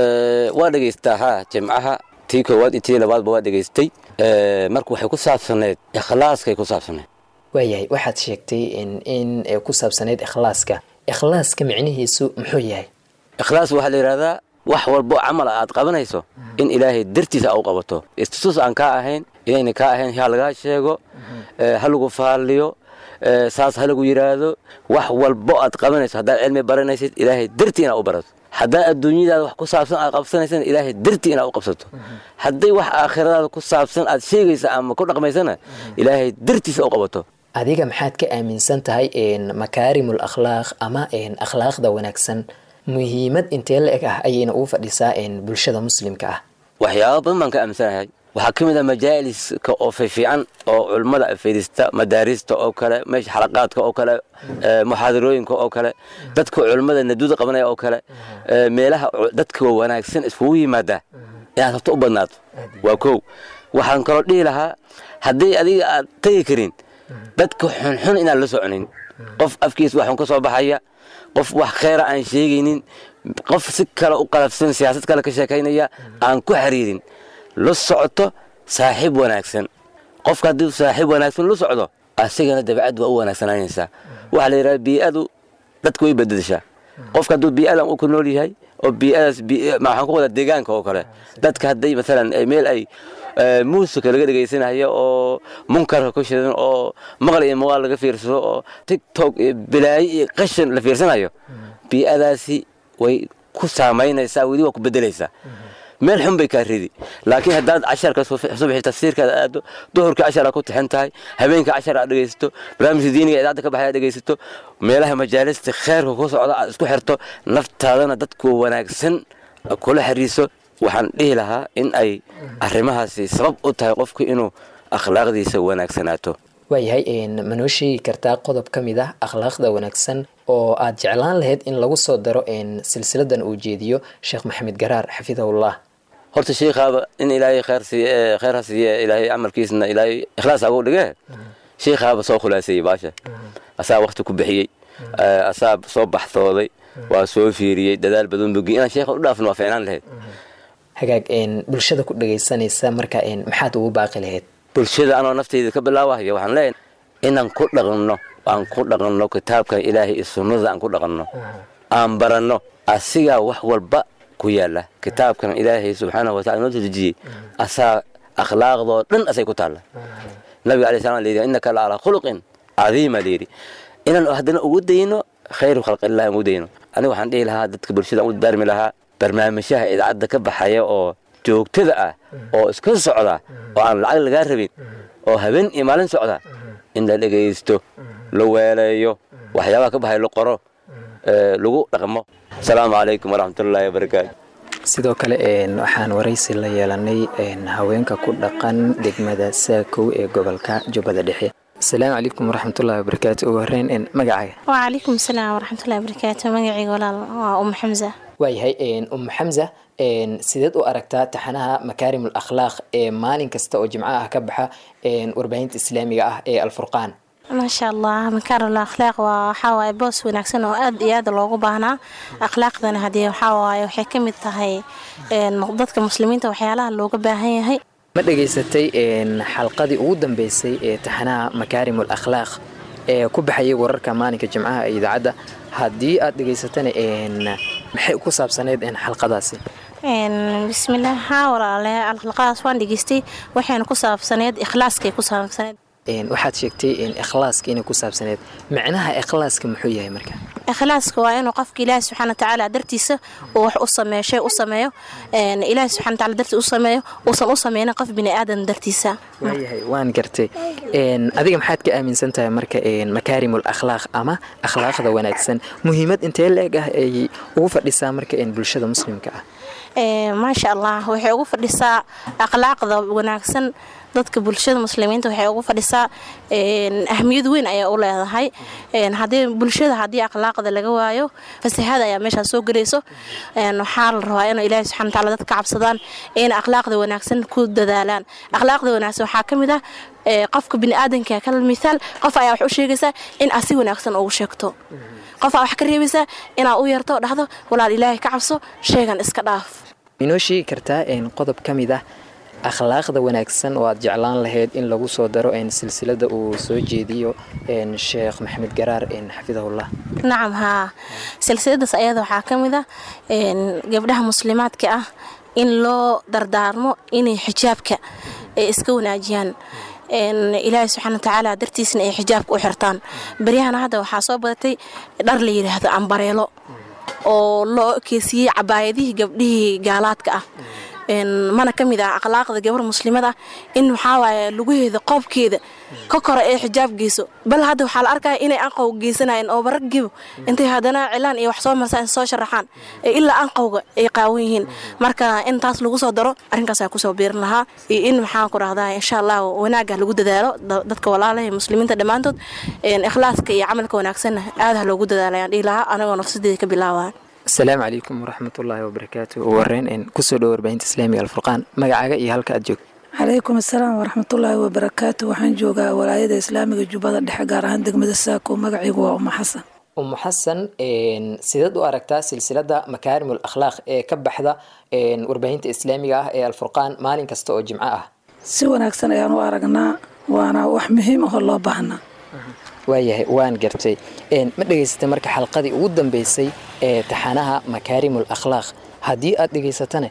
waa dhegaystaa ha jimcaha tii koowaad iyo tii labaadba waa dhegaystay marka waxay ku saabsaneed ikhlaaskay ku saabsaneed waayahay waxaad sheegtay in ku saabsaneyd ikhlaaska ikhlaaska micnihiisu muxuu yahay ikhlaas waxaa la yidhahdaa wax walbo camal aad qabanayso in ilaahay dartiisa a u qabato istusus aan kaa ahayn inayna kaa ahayn ha lagaa sheego ha lagu faalliyo saas ha lagu yidhaahdo wax walbo aad qabanayso haddaad cilmi baranaysid ilaahay dartii inaad u barato haddaad adduunyadaada wax ku saabsan aad qabsanaysana ilaahay dartii inaad u qabsato hadday wax aakhiradaada ku saabsan aad sheegaysa ama ku dhaqmaysana ilaahay dartiisa u qabato adiga maxaad ka aaminsan tahay makaarimul akhlaaq ama akhlaaqda wanaagsan muhiimad intee la eg ah ayayna ugu fadhisaa bulshada muslimka ah waxyaaba badan baan ka aaminsanahay waxaa ka mid ah majaaliska oo fiifiican oo culummada fadhiista madaarista oo kale meesha xalaqaadka oo kale muxaadarooyinka oo kale dadka culummada naduuda qabanaya oo kale meelaha dadka wanaagsan iskugu yimaada inaad horta u badnaato waa kow waxaan kaloo dhihi lahaa haddii adiga aad tegi karin dadka xunxun inaan la soconin qof afkiis waxun ka soo baxaya qof wax kheyra aan sheegaynin qof si kale u qalafsan siyaasad kale ka sheekaynaya aan ku xiriirin la socoto saaxiib wanaagsan qofka haddii saaxiib wanaagsan la socdo asigana dabacad waa u wanaagsananaysaa waxaa la yidhaha bii'adu dadka way bedeshaa qofka hadduu bii'adan uu ku nool yahay oo bii'adaas waxaan ku wadaa deegaanka oo kale dadka hadday maalan meel ay muusika laga dhegaysanayo oo munkarka ku shidan oo maqal iyo muuqaal laga fiirsado oo tigtok iyo bilaayo iyo qashan la fiirsanayo bii'adaasi way ku saamaynaysaa weli waa ku bedelaysaa meel xun bay kaa ridi laakiin haddaad casharka subaxii tafsiirkaada aado duhurkii cashar aad ku tixin tahay habeenkii cashar aad dhegaysato barnaamijka diiniga idaacadda ka baxay aad dhegaysato meelaha majaalista kheerka ku socda aad isku xirto naftaadana dadku wanaagsan kula xiriiso waxaan dhihi lahaa in ay arrimahaasi sabab u tahay qofku inuu akhlaaqdiisa wanaagsanaato waayahay ma noo sheegi kartaa qodob ka mid ah akhlaaqda wanaagsan oo aad jeclaan lahayd in lagu soo daro silsiladan uu jeediyo sheekh maxamed garaar xafidahullah horta sheikhaaba in ilaahay kheyr siiye kheyr ha siiye ilaahay camalkiisna ilaahay ikhlaas agu dhige sheikhaaba soo khulaaseeyey baasha asaa wakti ku bixiyey asaa soo baxsooday waa soo fiiriyey dadaal badan bogi inaan sheekha u dhaafno waa fiicnaan lahayd hagaag bulshada ku dhagaysanaysa marka maxaad ugu baaqi lahayd bulshada anoo nafteyda ka bilaawahaya waxaan leeyahay inaan ku dhaqanno aan ku dhaqanno kitaabkan ilaahay iyo sunnada aan ku dhaqanno aan baranno asigaa wax walba ku yaala kitaabkan ilaahay subxaanahu watacala noo dejiyey asaa akhlaaqdoo dhan asay ku taalla nabiga alay slam layidhi innaka la calaa khuluqin cadiima layidhi inaan haddana ugu dayno khayru khalqillahi aan ugu dayno aniga waxaan dhihi lahaa dadka bulshada aan u daarmi lahaa barnaamijyaha idaacadda ka baxaya oo joogtada ah oo iska socda oo aan lacag lagaa rabin oo habeen iyo maalin socda in la dhegaysto la weeleeyo waxyaabaha ka baxay la qoro lagu dhaqmo asalaamu calaykum waraxmatullaahi wabarakaatu sidoo kale waxaan waraysi la yeelanay haweenka ku dhaqan degmada saakow ee gobolka jubbada dhexe asalaamu calaykum waraxmatullahi wabarakaatu ugu horeyn magacaaga wacalaykum asalaam waraxmatullahi wabarakaatu magacayga walaal waa umu xamsa waayahay umu xamsa sideed u aragtaa taxanaha makaarim al akhlaaq ee maalin kasta oo jimco ah ka baxa warbaahinta islaamiga ah ee alfurqaan maasha allah makaarim al akhlaaq waa waxaa waaye boos wanaagsan oo aad iyo aad loogu baahnaa akhlaaqdana haddii waxaa waaye waxay ka mid tahay dadka muslimiinta waxyaalaha looga baahan yahay ma dhegaysatay xalqadii ugu dambeysay ee taxanaha makaarim al akhlaaq ee ku baxayay wararka maalinka jimcaha ee idaacadda haddii aad dhegaysatana maxay ku saabsaneyd xalqadaasi bismillaah haa walaale alxalqadaas waan dhegaystay waxayna ku saabsaneed ikhlaaskay ku saabsaneed waxaad sheegtay ikhlaaska inay ku saabsaneed macnaha ikhlaaska muxuu yahay marka ikhlaaska waa inuu qofka ilaahi subxaana watacaala dartiisa uu wax u sameeyo shay u sameeyo ilaahi subxana wataala dartiisa u sameeyo uusan u sameynin qof bini aadan dartiisa waayahay waan gartay adiga maxaad ka aaminsan tahay marka makaarim al akhlaaq ama akhlaaqda wanaagsan muhiimad intee la-eg ah ay ugu fadhisaa marka bulshada muslimka ah maasha allah waxay ugu fadhisaa akhlaaqda wanaagsan dadka bulshada muslimiinta waxay ugu fadhisaa ahmiyad weyn ayaa u leedahay hadii bulshada haddii akhlaaqda laga waayo fasahaad ayaa meeshaas soo gelayso waxaa la rabaa inuu ilaahi subxana wataala dadka ka cabsadaan in akhlaaqda wanaagsan ku dadaalaan akhlaaqda wanaagsan waxaa ka mid ah qofka biniaadanka kal misaal qof ayaa wax u sheegaysaa in asi wanaagsan ugu sheegto qof aa wax ka reebaysaa inaa u yarto dhahdo walaal ilaahay ka cabso sheegan iska dhaaf inoo sheegi kartaa qodob ka mid ah akhlaaqda wanaagsan oo aad jeclaan lahayd in lagu soo daro silsilada uu soo jeediyo sheekh maxamed garaar xafidahullah nacam haa silsiladaas ayada waxaa ka mid ah gabdhaha muslimaadka ah in loo dardaarmo inay xijaabka ay iska wanaajiyaan ilaahi subxaana watacaala dartiisna ay xijaabka u xirtaan baryahana hadda waxaa soo badatay dhar la yidhaahdo ambareelo oo loo ekeysiyey cabaayadihii gabdhihii gaalaadka ah mana ka mid ah akhlaaqda gabar muslimad ah in waxaawaaya lugaheeda qoobkeeda ka kora ee xijaab geyso bal hadda waxaa la arkaya inay anqow geysanayeen oo baraggibo intay haddana cilaan iyo wax soo marsaan soo sharaxaan ilaa anqowga ay qaawan yihiin marka in taas lagu soo daro arrinkaas kusoo biirin lahaa iyo in maxaan ku rahdaa insha allah wanaagga lagu dadaalo dadka walaalaha ee muslimiinta dhammaantood ikhlaaska iyo camalka wanaagsanna aad ha loogu dadaalayaan dhihi lahaa anagoo nafsadeeda ka bilaabaa asalaamu calaykum waraxmatullaahi wabarakaatu ugu horeyn kusoo dhowo warbaahinta islaamiga alfurqaan magacaaga iyo halka aad joogto calaykum asalaam waraxmatullaahi wabarakaatu waxaan joogaa walaayada islaamiga jubbada dhexe gaar ahaan degmada saako magacaygu waa uma xasan umu xasan sidaad u aragtaa silsilada makaarimul akhlaaq ee ka baxda warbaahinta islaamiga ah ee alfurqaan maalin kasta oo jimco ah si wanaagsan ayaan u aragnaa waana wax muhiim ahoo loo baahnaa waayahay waan gartay ma dhegaysatay marka xalqadii ugu dambeysay ee taxanaha makaarimul akhlaaq haddii aad dhegaysatana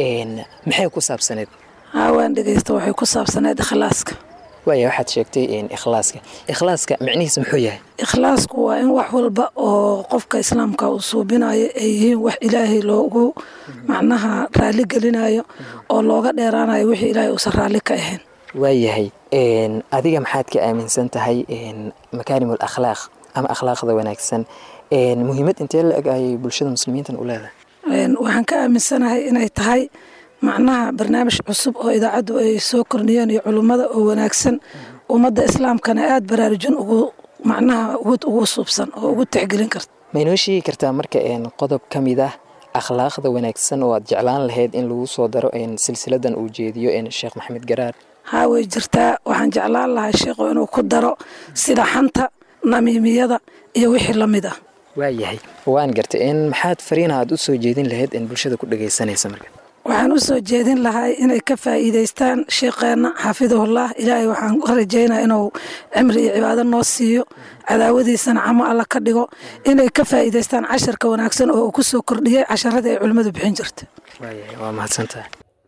maxay ku saabsaneed haa waan dhegaysta waxay ku saabsaneed ikhlaaska waaya waxaad sheegtay ikhlaaska ikhlaaska micnihiisa muxuu yahay ikhlaasku waa in wax walba oo qofka islaamka uu suubinayo ay yihiin wax ilaahay loogu macnaha raalli gelinayo oo looga dheeraanayo wixii ilaahay uusan raalli ka ahayn waayahay adiga maxaad ka aaminsan tahay makaarimul akhlaaq ama akhlaaqda wanaagsan muhiimad intee la eg ayay bulshada muslimiintan u leedahay waxaan ka aaminsanahay inay tahay macnaha barnaamij cusub oo idaacaddu ay soo kordhiyeen iyo culummada oo wanaagsan ummadda islaamkana aada baraarujin ugu macnaha ugu suubsan oo ugu tixgelin karta ma inoo sheegi kartaa marka qodob ka mid ah akhlaaqda wanaagsan oo aad jeclaan lahayd in lagu soo daro silsiladan uu jeediyo sheekh maxamed garaar haa way jirtaa waxaan jeclaan lahaa sheekhu inuu ku daro sida xanta namiimiyada iyo wixii la mid ah waayahay waan gartay maxaad fariina aad u soo jeedin lahayd in bulshada ku dhagaysanaysa marka waxaan u soo jeedin lahay inay ka faa'iidaystaan sheekheenna xaafidahullah ilaahay waxaan ka rajaynaa inuu cimri iyo cibaado noo siiyo cadaawadiisana camo alla ka dhigo inay ka faa'iidaystaan casharka wanaagsan oo uu ku soo kordhiyey casharadii ay culimmadu bixin jirta waa mahadsantahay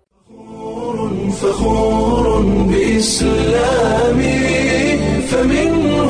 فخور بإسلامي فمنه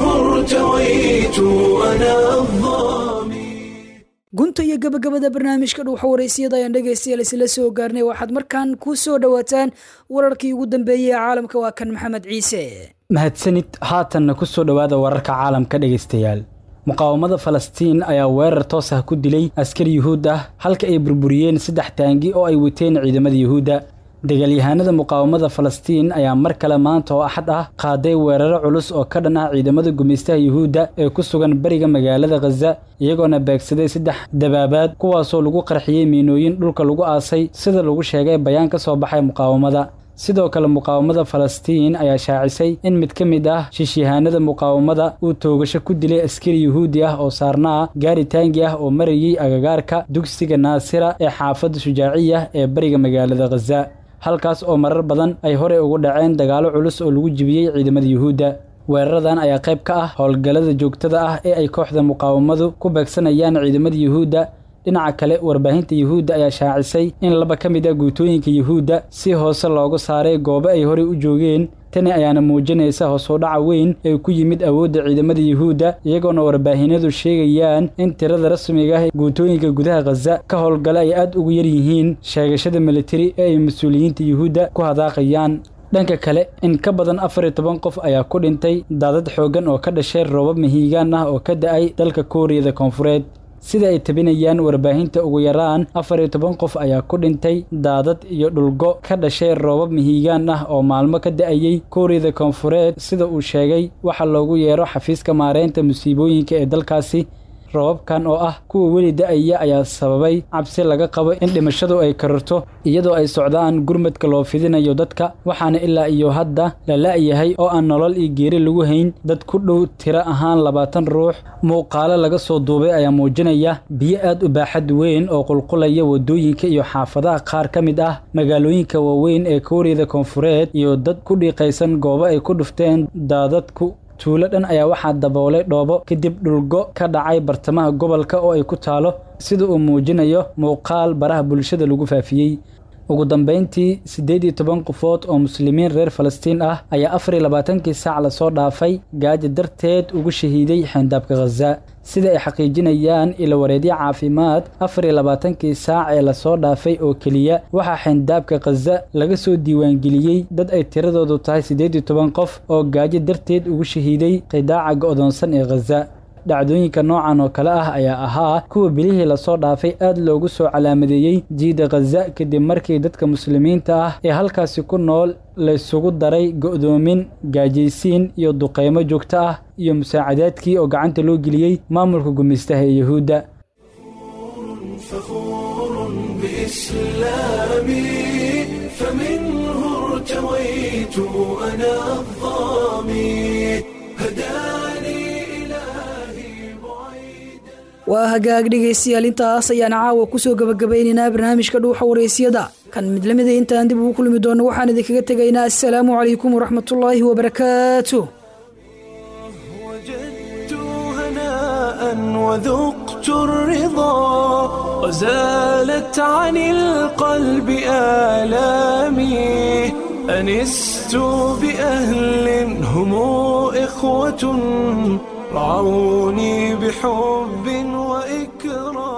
ارتويت أنا الظامي gunta iyo gabagabada barnaamijka dhuuxa waraysiyada ayaan dhegaystayaal isla soo gaarnay waxaad markaan ku soo dhowaataan wararkii ugu dambeeyey ee caalamka waa kan maxamed ciise mahadsanid haatanna ku soo dhowaada wararka caalamka dhegaystayaal muqaawamada falastiin ayaa weerar toos ah ku dilay askari yuhuud ah halka ay burburiyeen saddex taangi oo ay wateen ciidamada yuhuudda dagaalyahanada muqaawamada falastiin ayaa mar kale maanta oo axad ah qaaday weeraro culus oo ka dhan ah ciidamada gumaystaha yuhuudda ee ku sugan bariga magaalada khaza iyagoona beegsaday saddex dabaabaad kuwaasoo lagu qarxiyey miinooyin dhulka lagu aasay sida lagu sheegay bayaan ka soo baxay muqaawamada sidoo kale muqaawamada falastiin ayaa shaacisay in mid ka mid ah shiishyahaanada muqaawamada uu toogasho ku dilay askari yuhuudi ah oo saarnaa gaari taangi ah oo marayey agagaarka dugsiga naasira ee xaafadda shujaaciya ee bariga magaalada khaza halkaas oo marar badan ay horey ugu dhaceen dagaallo culus oo lagu jibiyey ciidamada yuhuudda weeraradan ayaa qayb ka ah howlgallada joogtada ah ee ay kooxda muqaawamadu ku beegsanayaan ciidamada yuhuudda dhinaca kale warbaahinta yuhuudda ayaa shaacisay in laba ka mid ah guutooyinka yuhuudda si hoose loogu saaray goobo ay horey u joogeen tani ayaana muujinaysa hoos u dhaca weyn ee ku yimid awoodda ciidamada yuhuudda iyagoona warbaahinadu sheegayaan in tirada rasmiga ah guutooyinka gudaha khaza ka howlgala ay aad ugu yar yihiin sheegashada militari ee ay mas-uuliyiinta yuhuudda ku hadaaqayaan dhanka kale in ka badan afar iyo toban qof ayaa ku dhintay daadad xooggan oo ka dhashay roobab mahiigaan ah oo ka da-ay dalka kuuriyada koonfureed sida ay tabinayaan warbaahinta ugu yaraan afar iyo toban qof ayaa ku dhintay daadad iyo dhulgo ka dhashay roobab mihiigaan ah oo maalmo ka da-ayey kuuriyada koonfureed sida uu sheegay waxaa loogu yeero xafiiska maareynta musiibooyinka ee dalkaasi roobabkan oo ah kuwa weli da-aya ayaa sababay cabsi laga qabo in dhimashadu ay kararto iyadoo ay socdaan gurmadka loo fidinayo dadka waxaana ilaa iyo hadda la la-yahay oo aan nolol iyo geeri lagu hayn dad ku dhow tiro ahaan labaatan ruux muuqaalo laga soo duubay ayaa muujinaya biyo aad u baaxad weyn oo qulqulaya waddooyinka iyo xaafadaha qaar ka mid ah magaalooyinka waaweyn ee kuuriyada koonfureed iyo dad ku dhiiqaysan goobo ay ku dhufteen daadadku tuulo dhan ayaa waxaa daboolay dhoobo kadib dhulgo ka dhacay bartamaha gobolka oo ay ku taalo sida uu muujinayo muuqaal baraha bulshada lagu faafiyey ugu dambayntii siddeed iyo toban qofood oo muslimiin reer falastiin ah ayaa afar iyo labaatankii saac lasoo dhaafay gaajo darteed ugu shahiiday xeyndaabka khaza sida ay xaqiijinayaan ilawareedyo caafimaad afar iyo labaatankii saac ee lasoo dhaafay oo keliya waxaa xeyndaabka khaza laga soo diiwaangeliyey dad ay tiradoodu tahay siddeed iyo toban qof oo gaajo darteed ugu shahiiday qidaaca go'doonsan ee khaza dhacdooyinka noocan oo kale ah ayaa ahaa kuwa bilihii lasoo dhaafay aad loogu soo calaamadeeyey jiida khaza kadib markii dadka muslimiinta ah ee halkaasi ku nool laysugu daray go'doomin gaajaysiin iyo duqeymo joogto ah iyo musaacadaadkii oo gacanta loo geliyey maamulka gumaystaha ee yuhuudda فخور بإسلامي فمنه ارتويت أنا الظامي هداني waa hagaag dhegaystayaal intaas ayaan caawa kusoo gabagabaynaynaa barnaamijka dhuuxa waraysyada kan mid lamida intaan dib ugu kulmi doono waxaan idinkaga tegaynaa assalaamu calaykum waraxmatullaahi wabarakaatu هناء وذقت الرضا وزالت عن القلب آلامي أنست بأهل هم إخوة رعوني بحب وإكرام